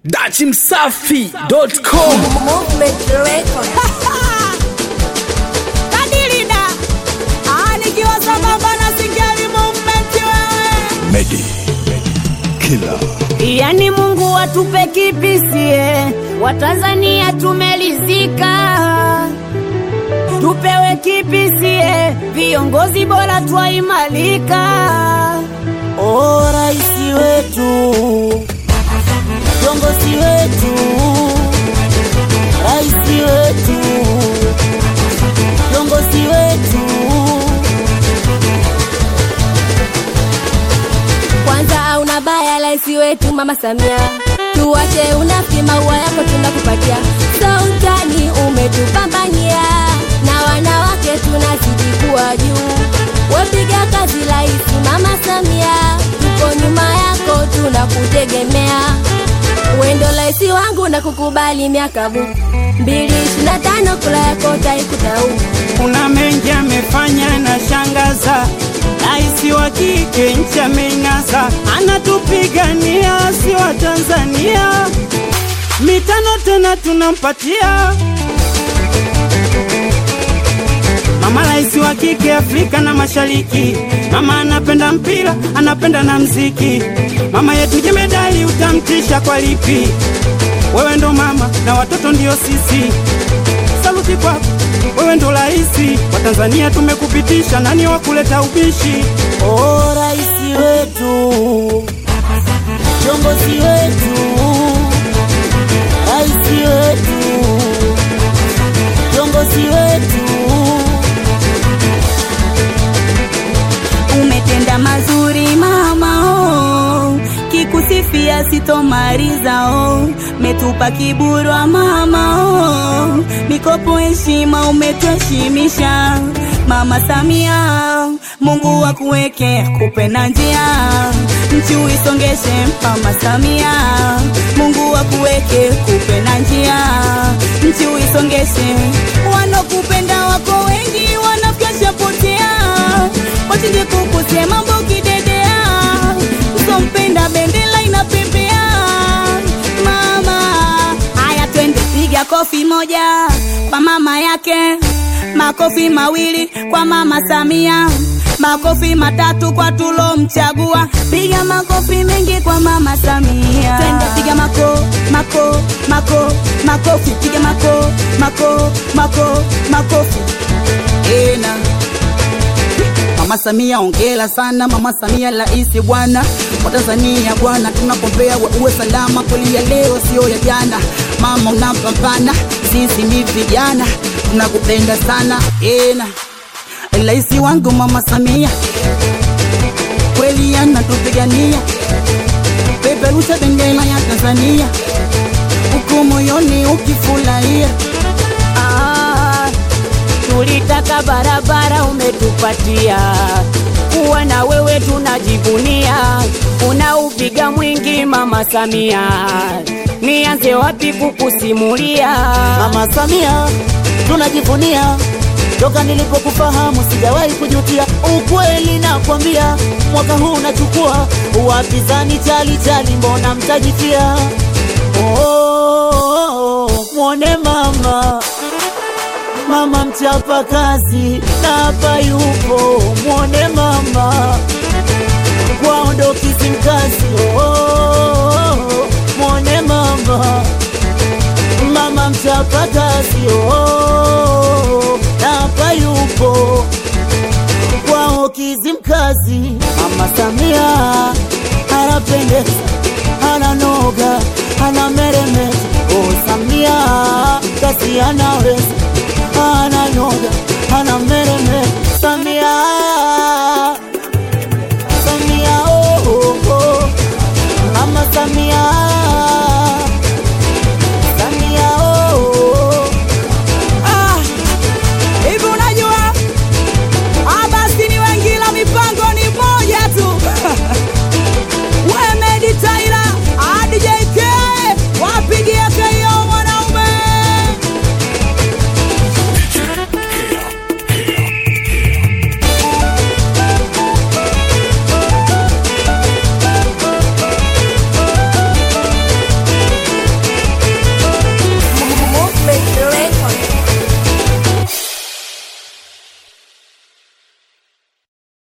dachimsafi.com Movement record. Kadilida Ah, nikiwa sambamba na Singeli movement wewe Medi Killer yani Mungu atupe kipisie, Watanzania tumelizika, tupewe kipisie, viongozi bora twaimalika. O raisi wetu, viongozi wetu, raisi wetu, viongozi wetu Kwanza una baya laisi wetu mama Samia, tuwache unafiki, maua yako tunakupatia. Sultani umetupambania, na wanawake tunazidi kuwa juu. Wapiga kazi laisi mama Samia, tuko nyuma yako tunakutegemea. Wendo laisi wangu na kukubali miaka bu mbili ishirini na tano kula yako taikuta huku kuna mengi amefanya na shangaza raisi wa kike nchi amenyasa anatupigania si wa tanzania mitano tena tunampatia mama raisi wa kike afrika na mashariki mama anapenda mpira anapenda na mziki mama yetu jemedali utamtisha kwa lipi wewe ndo mama na watoto ndio sisi saluti kwako, wewe ndo raisi wa Tanzania, tumekupitisha nani wa kuleta ubishi? O raisi wetu, kiongozi wetu, raisi wetu, kiongozi wetu, umetenda mazuri mama oh. Kikusifia sitomaliza oh. Metupa kiburwa mama oh. Mikopo heshima umetuheshimisha mama Samia, Mungu akuweke kupe na njia, nchi uisongeshe mama Samia, Mungu akuweke kupe na njia, nchi uisongeshe. Wanokupenda wako wengi, wanafyasha potea, wachinje kukusema mbogi dedea, usompenda bendera inapepea mama. Haya, twende piga kofi moja kwa mama yake, makofi mawili kwa mama Samia, makofi matatu kwa tulomchagua. Piga makofi mengi kwa mama Samia, twende piga mako mako mako makofi, piga mako mako mako makofi ena Mama Samia ongela sana, Mama Samia raisi bwana wa Tanzania bwana, tunakuombea we uwe salama, kweli ya leo sio ya jana. Mama unapambana, sisi ni vijana tunakupenda sana ena, raisi wangu Mama Samia kweli anatupigania, peperusha bendera ya Tanzania huku moyoni ukifurahia ah, tulitaka barabara umetupatia, kuwa na wewe tunajivunia, unaupiga mwingi mama Samia, nianze wapi kukusimulia Mama Samia tunajivunia, toka nilipokufahamu sijawahi kujutia. Ukweli nakwambia, mwaka huu unachukua wapinzani chali chali, mbona mtajifia? Oh, mwone mama mama mchapa kazi na hapa yupo, mwone mama kwao Kizimkazi. Oh, mwone mama mama mchapa kazi oh, na hapa yupo kwao Kizimkazi. Mama Samia anapendeza, ananoga, anameremeta. Oh, Samia kasi anaweza,